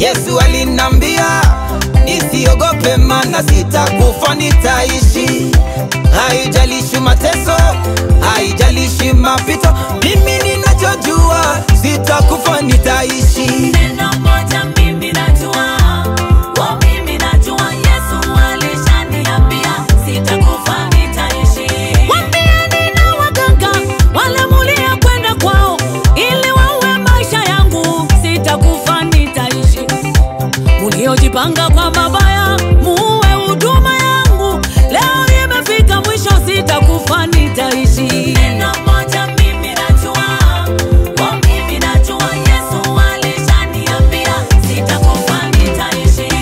Yesu alinambia nisiogope, mana sitakufa, nitaishi. Haijalishi mateso, haijalishi mapito, mimi ninachojua sitakufa, nitaishi. Neno moja mimi najua, oh mimi najua Yesu alishaniambia sitakufa nitaishi. Waambieni na waganga wale mulia kwenda kwao ili waue maisha yangu, sitakufa nitaishi. Muliojipanga kwa mabaya muue huduma yangu, leo imefika mwisho, sitakufa nitaishi. Neno moja mimi najua, oh mimi najua Yesu alishaniambia sitakufa nitaishi.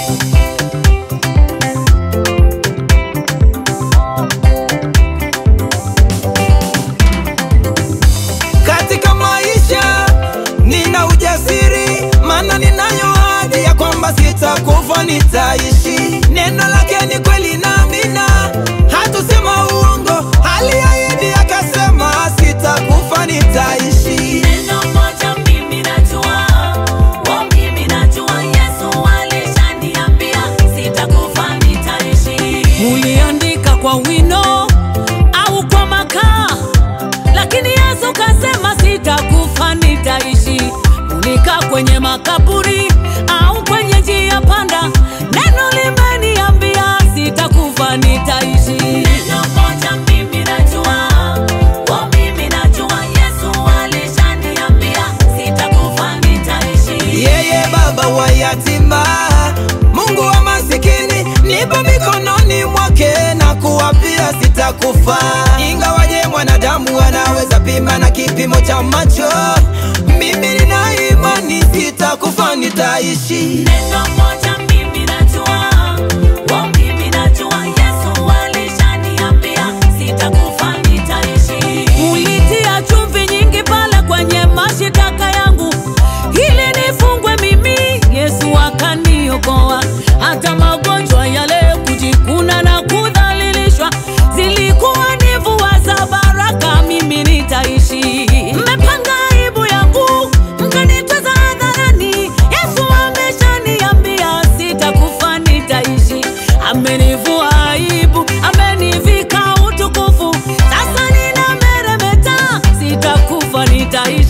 Katika maisha nina ujasiri, maana ninayo ahadi ya kwamba sitakufa, nitaishi. Neno lake ni kweli na amina, hatusema uongo. Aliahidi akasema, sitakufa, nitaishi. Neno moja mimi najua, oh mimi najua Yesu alishaniambia sitakufa nitaishi. Uliandika kwa wino au kwa makaa, lakini Yesu kasema sitakufa nitaishi. Ulikaa kwenye makaburi au kwenye njia panda, neno limeniambia sitakufa nitaishi. Neno moja mimi najua, oh mimi najua Yesu alishaniambia sitakufa nitaishi. Yeye baba wa yatima, Mungu wa masikini, nipo mikononi mwake na kuwapia sitakufa. Ingawaje mwanadamu anaweza pima na kipimo cha macho, mimi nina imani sitakufa, nitaishi. Neno moja mimi najua, oh mimi najua Yesu alishaniambia sitakufa nitaishi. Ulitia chumvi nyingi pale kwenye mashitaka yangu ili nifungwe mimi, Yesu akaniokoa. Hata magonjwa yale, kujikuna na kudhalilishwa, zilikuwa ni mvua za baraka, mimi nitaishi. Mmepanga aibu yangu, mkanitweza hadharani. Yesu ameshaniambia sitakufa, nitaishi. Amenivua aibu, amenivika utukufu, sasa ninameremeta, sitakufa, nitaishi.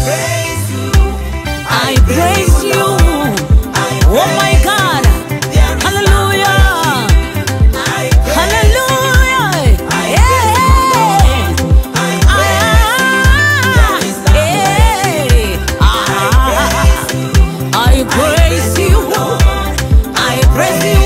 I praise you. Oh my God. Hallelujah. Hallelujah. Yeah. Ah, yeah. Ah. I praise you. I praise you.